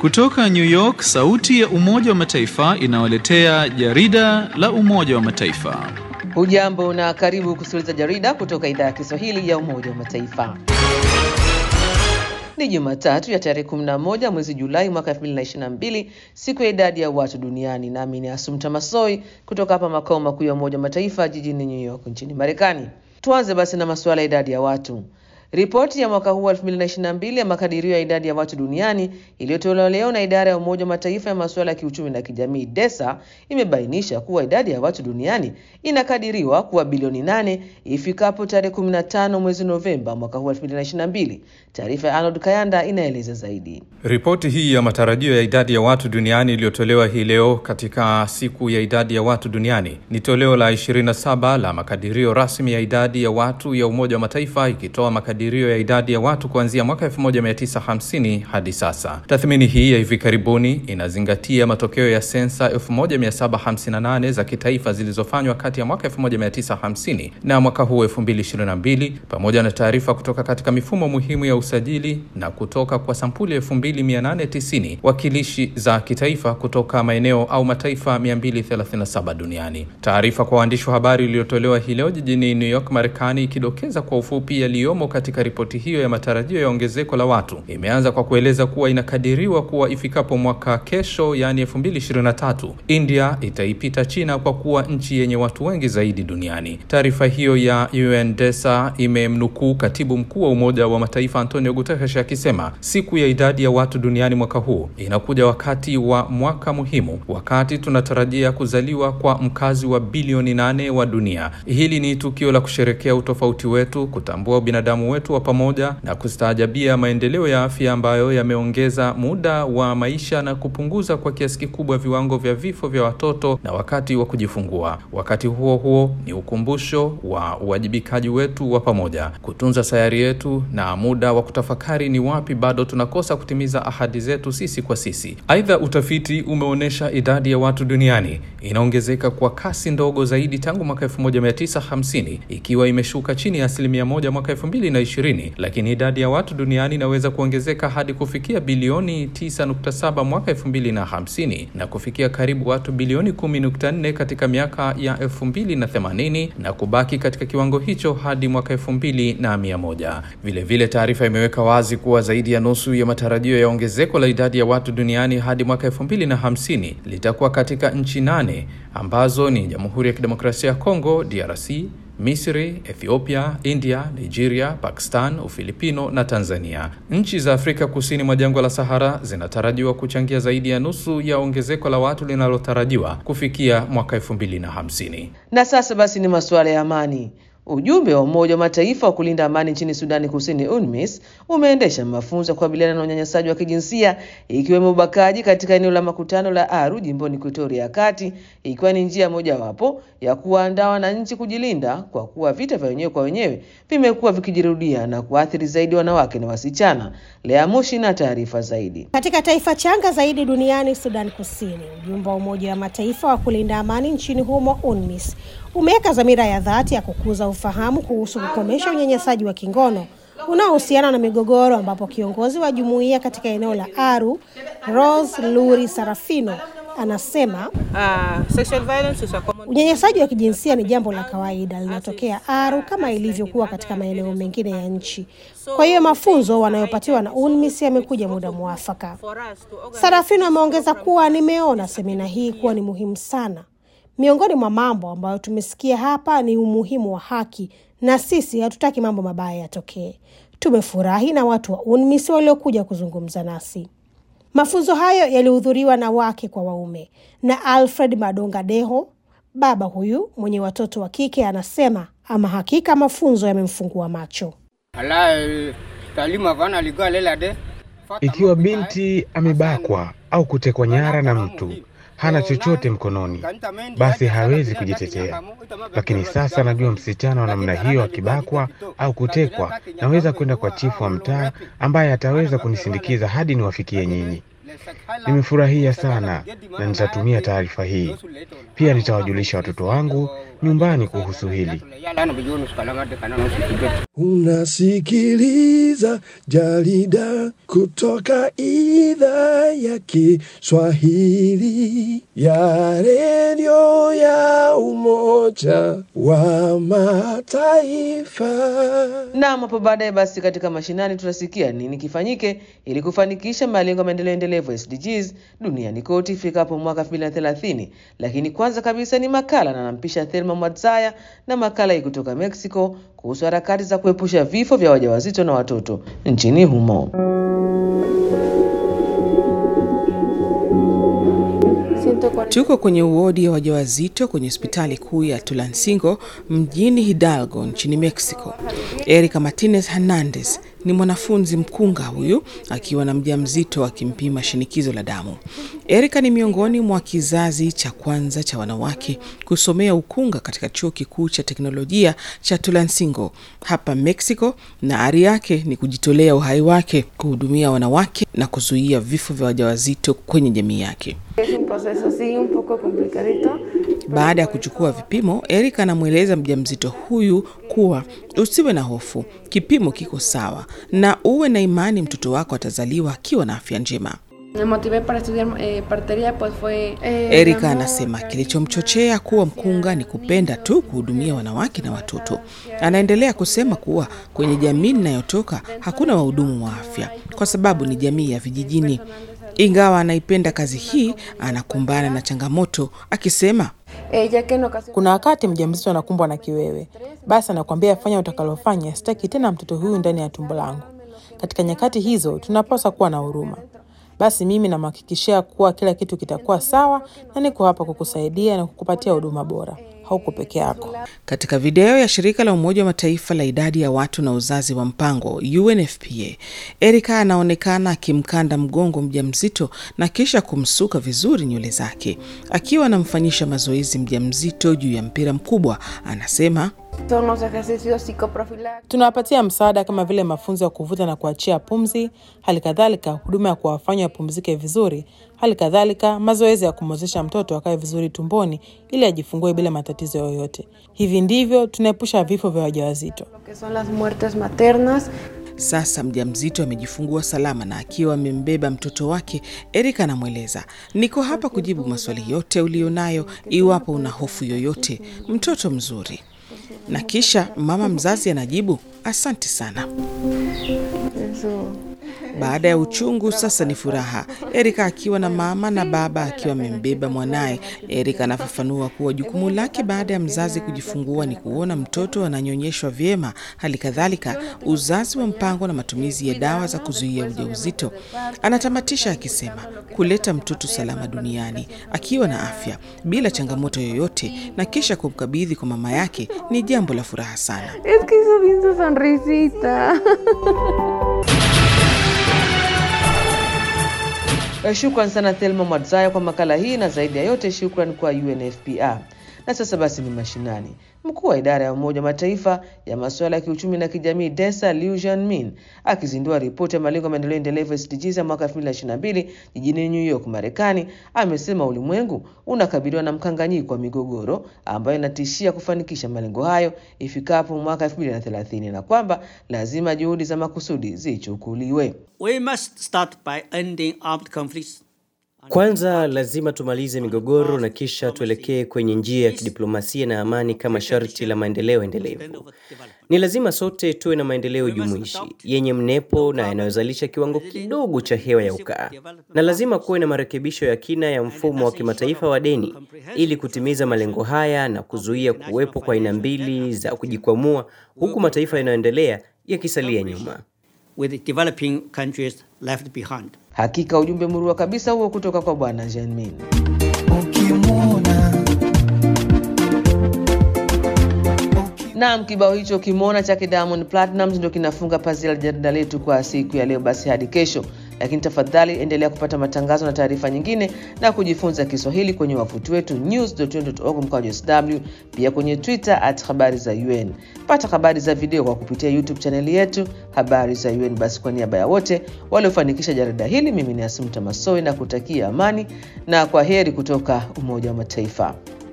Kutoka New York, sauti ya Umoja wa Mataifa inawaletea jarida la Umoja wa Mataifa. Hujambo na karibu kusikiliza jarida kutoka idhaa ya Kiswahili ya Umoja wa Mataifa. Ni Jumatatu ya tarehe 11 mwezi Julai mwaka 2022, siku ya idadi ya watu duniani, nami ni Asumta Masoi kutoka hapa makao makuu ya Umoja wa Mataifa jijini New York nchini Marekani. Tuanze basi na masuala ya idadi ya watu. Ripoti ya mwaka huu wa 2022 ya makadirio ya idadi ya watu duniani iliyotolewa leo na idara ya Umoja wa Mataifa ya masuala ya kiuchumi na kijamii DESA imebainisha kuwa idadi ya watu duniani inakadiriwa kuwa bilioni nane ifikapo tarehe 15 mwezi Novemba mwaka huu wa 2022. Taarifa ya Arnold Kayanda inaeleza zaidi. Ripoti hii ya matarajio ya idadi ya watu duniani iliyotolewa hii leo katika siku ya idadi ya watu duniani ni toleo la 27 la makadirio rasmi ya idadi ya watu ya Umoja wa Mataifa ikitoa makadirio ya idadi ya watu kuanzia mwaka 1950 hadi sasa. Tathmini hii ya hivi karibuni inazingatia matokeo ya sensa 1758 za kitaifa zilizofanywa kati ya mwaka 1950 na mwaka huu 2022 pamoja na taarifa kutoka katika mifumo muhimu ya usajili na kutoka kwa sampuli 2890 wakilishi za kitaifa kutoka maeneo au mataifa 237 duniani. Taarifa kwa waandishi wa habari iliyotolewa hii leo jijini New York, Marekani, ikidokeza kwa ufupi yaliyomo katika ripoti hiyo ya matarajio ya ongezeko la watu, imeanza kwa kueleza kuwa inakadiriwa kuwa ifikapo mwaka kesho, yaani 2023, India itaipita China kwa kuwa nchi yenye watu wengi zaidi duniani. Taarifa hiyo ya UNDESA imemnukuu katibu mkuu wa Umoja wa Mataifa Antonio Guterres akisema siku ya idadi ya watu duniani mwaka huu inakuja wakati wa mwaka muhimu, wakati tunatarajia kuzaliwa kwa mkazi wa bilioni nane wa dunia. Hili ni tukio la kusherekea utofauti wetu, kutambua binadamu wetu wa pamoja na kustaajabia maendeleo ya afya ambayo yameongeza muda wa maisha na kupunguza kwa kiasi kikubwa viwango vya vifo vya watoto na wakati wa kujifungua. Wakati huo huo, ni ukumbusho wa uwajibikaji wetu wa pamoja kutunza sayari yetu na muda wa kutafakari ni wapi bado tunakosa kutimiza ahadi zetu sisi kwa sisi. Aidha, utafiti umeonyesha idadi ya watu duniani inaongezeka kwa kasi ndogo zaidi tangu mwaka 1950 ikiwa imeshuka chini ya asilimia moja mwaka 2020, lakini idadi ya watu duniani inaweza kuongezeka hadi kufikia bilioni 9.7 mwaka 2050 na kufikia karibu watu bilioni 10.4 katika miaka ya 2080 na kubaki katika kiwango hicho hadi mwaka 2100. Vilevile, taarifa imeweka wazi kuwa zaidi ya nusu ya matarajio ya ongezeko la idadi ya watu duniani hadi mwaka 2050 litakuwa katika nchi nane ambazo ni Jamhuri ya Kidemokrasia ya Kongo DRC, Misri, Ethiopia, India, Nigeria, Pakistan, Ufilipino na Tanzania. Nchi za Afrika kusini mwa jangwa la Sahara zinatarajiwa kuchangia zaidi ya nusu ya ongezeko la watu linalotarajiwa kufikia mwaka 2050. Na sasa basi ni masuala ya amani. Ujumbe wa Umoja wa Mataifa wa kulinda amani nchini Sudani Kusini, UNMISS, umeendesha mafunzo ya kukabiliana na unyanyasaji wa kijinsia ikiwemo ubakaji katika eneo la makutano la Aru jimboni Ekuatoria ya Kati, ikiwa ni njia mojawapo ya kuwaandaa wananchi kujilinda kwa kuwa vita vya wenyewe kwa wenyewe vimekuwa vikijirudia na kuathiri zaidi wanawake na wasichana. Lea Mushi na taarifa zaidi. Katika taifa changa zaidi duniani, Sudan Kusini, ujumbe wa Umoja wa Mataifa wa kulinda amani nchini humo UNMISS umeweka dhamira ya dhati ya kukuza ufahamu kuhusu kukomesha unyanyasaji wa kingono unaohusiana na migogoro, ambapo kiongozi wa jumuiya katika eneo la Aru, Rose Luri Sarafino, anasema unyanyasaji wa kijinsia ni jambo la kawaida linatokea Aru kama ilivyokuwa katika maeneo mengine ya nchi. Kwa hiyo mafunzo wanayopatiwa na UNMISS yamekuja muda mwafaka. Sarafino ameongeza kuwa nimeona semina hii kuwa ni muhimu sana. Miongoni mwa mambo ambayo tumesikia hapa ni umuhimu wa haki, na sisi hatutaki mambo mabaya yatokee. Tumefurahi na watu wa UNMISS waliokuja kuzungumza nasi. Mafunzo hayo yalihudhuriwa na wake kwa waume na Alfred Madonga Deho. Baba huyu mwenye watoto wa kike anasema ama hakika mafunzo yamemfungua macho. Ikiwa binti amebakwa au kutekwa nyara na mtu hana chochote mkononi, basi hawezi kujitetea. Lakini sasa najua msichana wa namna hiyo akibakwa au kutekwa, naweza kwenda kwa chifu wa mtaa ambaye ataweza kunisindikiza hadi niwafikie nyinyi. Nimefurahia sana na nitatumia taarifa hii pia, nitawajulisha watoto wangu nyumbani kuhusu hili. Unasikiliza jarida kutoka idhaa ya Kiswahili ya redio ya Umoja wa Mataifa. Naam, hapo baadaye basi katika mashinani tutasikia nini kifanyike ili kufanikisha malengo ya maendeleo endelevu SDGs duniani kote ifikapo mwaka 2030. Lakini kwanza kabisa ni makala na nampisha Thelma Mwadzaya na makala hii kutoka Mexico kuhusu harakati za kuepusha vifo vya wajawazito na watoto nchini humo. Tuko kwenye uodi ya wajawazito kwenye hospitali kuu ya Tulansingo mjini Hidalgo nchini Mexico. Erika Martinez Hernandez ni mwanafunzi mkunga huyu akiwa na mjamzito akimpima shinikizo la damu. Erika ni miongoni mwa kizazi cha kwanza cha wanawake kusomea ukunga katika chuo kikuu cha teknolojia cha Tulansingo hapa Mexico, na ari yake ni kujitolea uhai wake kuhudumia wanawake na kuzuia vifo vya wajawazito kwenye jamii yake. Baada ya kuchukua vipimo, Erika anamweleza mjamzito huyu kuwa usiwe na hofu, kipimo kiko sawa, na uwe na imani mtoto wako atazaliwa akiwa na afya njema. Erika anasema kilichomchochea kuwa mkunga ni kupenda tu kuhudumia wanawake na watoto. Anaendelea kusema kuwa kwenye jamii ninayotoka hakuna wahudumu wa afya kwa sababu ni jamii ya vijijini. Ingawa anaipenda kazi hii, anakumbana na changamoto akisema, kuna wakati mjamzito anakumbwa na kiwewe, basi anakuambia fanya utakalofanya, sitaki tena mtoto huyu ndani ya tumbo langu. Katika nyakati hizo tunapaswa kuwa na huruma. Basi mimi namhakikishia kuwa kila kitu kitakuwa sawa, na niko hapa kukusaidia na kukupatia huduma bora. Hauko peke yako. Katika video ya shirika la Umoja wa Mataifa la idadi ya watu na uzazi wa mpango UNFPA, Erika anaonekana akimkanda mgongo mjamzito na kisha kumsuka vizuri nywele zake. Akiwa anamfanyisha mazoezi mjamzito juu ya mpira mkubwa, anasema Tunawapatia msaada kama vile mafunzo ya kuvuta na kuachia pumzi, hali kadhalika huduma ya kuwafanya wapumzike vizuri, hali kadhalika mazoezi ya kumwezesha mtoto akae vizuri tumboni ili ajifungue bila matatizo yoyote. Hivi ndivyo tunaepusha vifo vya wajawazito. Sasa mjamzito amejifungua salama na akiwa amembeba mtoto wake, Erika anamweleza, niko hapa kujibu maswali yote ulionayo, iwapo una hofu yoyote, mtoto mzuri. Na kisha mama mzazi anajibu, asante sana. Baada ya uchungu sasa ni furaha. Erika akiwa na mama na baba akiwa amembeba mwanaye. Erika anafafanua kuwa jukumu lake baada ya mzazi kujifungua ni kuona mtoto ananyonyeshwa vyema, hali kadhalika uzazi wa mpango na matumizi ya dawa za kuzuia ujauzito. Anatamatisha akisema kuleta mtoto salama duniani akiwa na afya bila changamoto yoyote, na kisha kumkabidhi kwa mama yake ni jambo la furaha sana. Es que hizo bien su sonrisita. Shukran sana Thelma Mwadzaya kwa makala hii, na zaidi ya yote shukran kwa UNFPA. Na sasa basi ni mashinani. Mkuu wa idara ya Umoja wa Mataifa ya masuala ya kiuchumi na kijamii Desa Liu Jianmin akizindua ripoti ya malengo ya maendeleo endelevu SDGs ya mwaka 2022 jijini New York, Marekani, amesema ulimwengu unakabiliwa na mkanganyiko wa migogoro ambayo inatishia kufanikisha malengo hayo ifikapo mwaka 2030 na kwamba lazima juhudi za makusudi zichukuliwe. We must start by ending armed conflicts. Kwanza lazima tumalize migogoro na kisha tuelekee kwenye njia ya kidiplomasia na amani kama sharti la maendeleo endelevu. Ni lazima sote tuwe na maendeleo jumuishi yenye mnepo na yanayozalisha kiwango kidogo cha hewa ya ukaa, na lazima kuwe na marekebisho ya kina ya mfumo wa kimataifa wa deni ili kutimiza malengo haya na kuzuia kuwepo kwa aina mbili za kujikwamua, huku mataifa yanayoendelea yakisalia nyuma. with developing countries left behind. Hakika ujumbe murua kabisa huo kutoka kwa Bwana Jianmin. Naam, kibao hicho kimona chake Diamond Platnumz ndio kinafunga pazia la jarida letu kwa siku ya leo. Basi hadi kesho, lakini tafadhali endelea kupata matangazo na taarifa nyingine na kujifunza Kiswahili kwenye wavuti wetu news.un.org mkwaju sw, pia kwenye Twitter at habari za UN. Pata habari za video kwa kupitia YouTube chaneli yetu habari za UN. Basi kwa niaba ya wote waliofanikisha jarida hili, mimi ni Asumta Masoi na kutakia amani na kwa heri kutoka Umoja wa Mataifa.